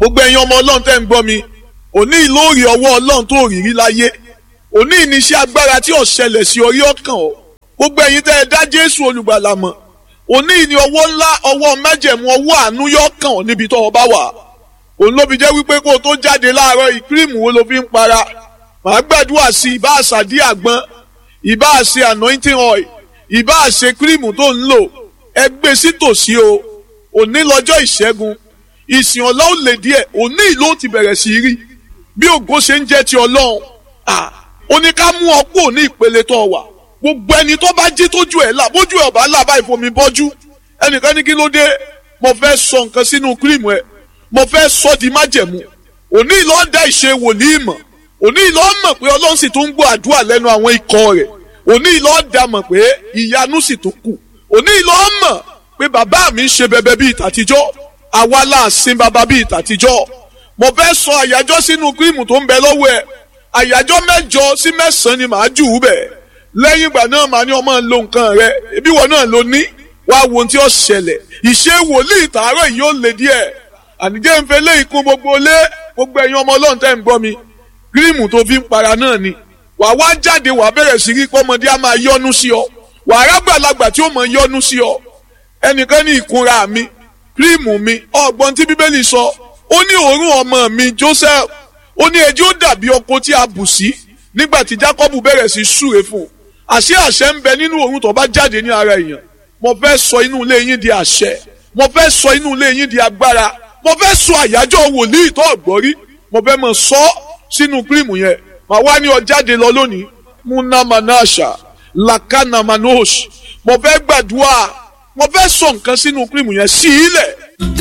gbogbo ẹ̀yin ọmọ ọlọ́run tẹ́ ń gbọ́ mi òní ìlóòrì ọwọ́ ọlọ́run tó rí rí láyé òní ìníṣẹ́ agbára tí ò ṣẹlẹ̀ sí orí ọkàn o gbogbo ẹ̀yin tẹ́ ẹ dá jésù olùgbàlà mọ̀ òní ìní ọwọ́ ńlá ọwọ́ májẹ̀mú ọwọ́ àánú yọ kàn ọ́ níbi tó o bá wà òun ló fi jẹ́ wípé kó o tó jáde láàárọ̀ ìkírìmù wo ló fi ń para màá gbàdúrà sí ìbá àṣàdí àgbọn ìbá àṣe anointing oil ìbá àṣe kírìmù tó ń lò ẹ gbé sí tòsí o òní lọ́jọ́ ìṣẹ́gun ìsìn ọ̀la ó lè díẹ̀ òní ìlú ti bẹ̀rẹ̀ sí rí bí ògo ṣe ń jẹ́ ti ọlọ́run ó ní ká mú ọ kúrò ní ìpele tó wà gbogbo ẹni tó bá jí tójú ẹ̀ là bójú ẹ̀ ọ̀bá là báyìí fomi bọ́jú ẹnìkan ní kí ló dé mo fẹ́ sọ nǹkan sínú kírìmù ẹ̀ mo fẹ́ sọ di májẹ̀mú òní ìlú dá ìṣe wòlíì mọ̀ òní ìlú mọ̀ pé ọlọ́run sì tún ń gbọ́ àdúrà lẹ́nu àwọn ikọ̀ rẹ̀ òní ìlú dá mọ̀ pé ìyanu sì tún kù òní ìlú mọ̀ pé bàbá mi ń ṣe bẹbẹ bíi tàtijọ́ àwa là ń sin bàbá bíi tàtijọ́ mo fẹ́ sọ àyájọ́ sínú kírìmù tó ń bẹ lọ́wọ́ ẹ̀ àyájọ́ mẹ́jọ sí mẹ́sàn-án ni màá jù ú bẹ̀ lẹ́yìn ìgbà náà màá ní ọmọ lo nǹkan rẹ ebi wọn náà ló ní wá wo ohun tí ó ṣẹlẹ̀ ìṣe wòlíì tààrọ̀ yìí ó lè díẹ̀ ànijẹ́ ń fẹ́ léyìí kún gbogbo lé gbogbo ẹ̀yin ọmọ ọlọ́run tẹ́ ń gbọ́ mi kírìmù tó fi ń para náà ni wà wá jáde wà bẹ̀rẹ̀ sí rí pọ́mọdé á máa yọ́nú sí ọ wà á rágbàlagbà tí ó mọ̀ yọ́nú sí ọ ẹnìkan ní ìkunra mi kírìmù mi ọgbọ́n tí bíbélì sọ ó ní òórùn ọmọ mi Joseph ó ní ẹjọ́ dàbí ọkọ tí a bù sí nígbà tí Jacob bẹ̀rẹ̀ sí súre fún un àṣẹ àṣẹ ń bẹ nínú òórùn tó bá jáde ní ara èèyàn mo fẹ́ sọ inú ilé yín di àṣẹ mo fẹ́ sọ inú ilé yín di agbára mo fẹ́ sọ àyájọ́ wòlíì tó ọ̀gbọ́rí mo fẹ́ mọ̀ sọ sínú kírìmù yẹn màá wá ní ọ jáde lọ lónìí munamanasha lakanamanos mo fẹ́ gbàdúrà mo fẹ́ sọ nǹkan sínú kírìmù yẹn sí ilẹ̀